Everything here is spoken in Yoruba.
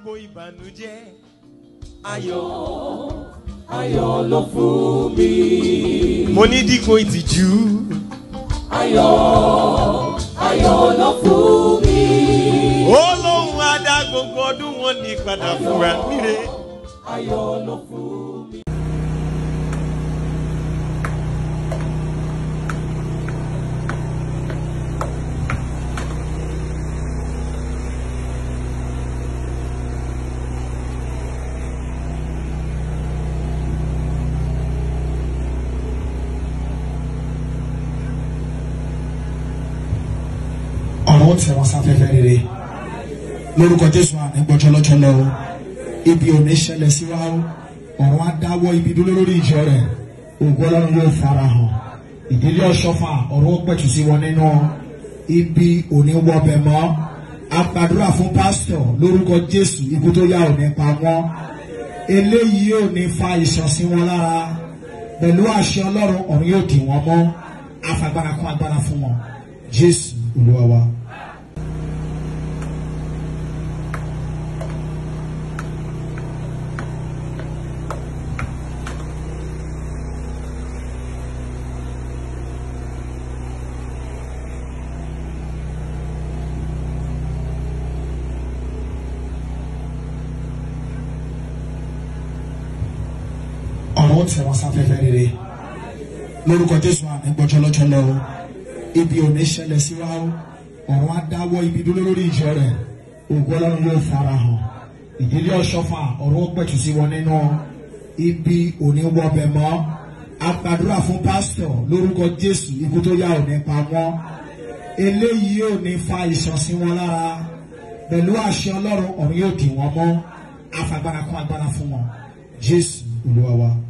gbogbo ìbànújẹ́. ayọ̀ ayọ̀ ló fún mi. mo ní dípò ìtìjú. ayọ̀ ayọ̀ ló fún mi. ó lóun á dá gbogbo ọdún wọn ní padà fúnra níre. ayọ̀ ló fún mi. ọ̀rọ̀ tẹ̀ wọ́n sáfẹ́fẹ́ rere lórúkọ jésù àní gbọ́jọ́lọ́jọ́lọ́ o ibi ò ní ṣẹlẹ̀ sí wa o ọ̀rọ̀ á dáwọ́ ibi dúró lórí ìjọ rẹ̀ ògo ọlọ́run yóò fara hàn ìdílé ọ̀ṣọ́fà ọ̀rọ̀ ó pẹ̀tù sí wọn nínú ibi ò ní wọbẹ̀ mọ́ a gbàdúrà fún pásítọ̀ lórúkọ jésù ikú tó yá ò ní pa wọ́n eléyìí ò ní fa ìṣàn sí wọn lára pẹ̀lú àṣẹ ọlọ́run ọ̀run yóò dì wọ́n mọ́ afagbára kún agbára fún wọn jésù olúwa wa. ọ̀rọ̀ tẹ̀ wọ́n sáfẹ́fẹ́ rere lórúkọ jésù àmì gbọ́jọ́lọ́jọ́lọ́ o ibi ò ní ṣẹlẹ̀ sí wa o ọ̀rọ̀ á dáwọ́ ibi dúró lórí ìjọ rẹ̀ ògo ọlọ́run yóò fara hàn ìdílé ọ̀ṣọ́fà ọ̀rọ̀ ó pẹ̀tù sí wọn nínú ibi ò ní wọbẹ̀ mọ́ a gbàdúrà fún pásítọ̀ lórúkọ jésù ikú tó yá ò ní pa wọ́n eléyìí ò ní fa ìṣàn sí wọn lára pẹ̀lú àṣẹ ọlọ́run ọ̀run yóò dì wọ́n mọ́ afagbára kún agbára fún wọn jésù olúwa wa.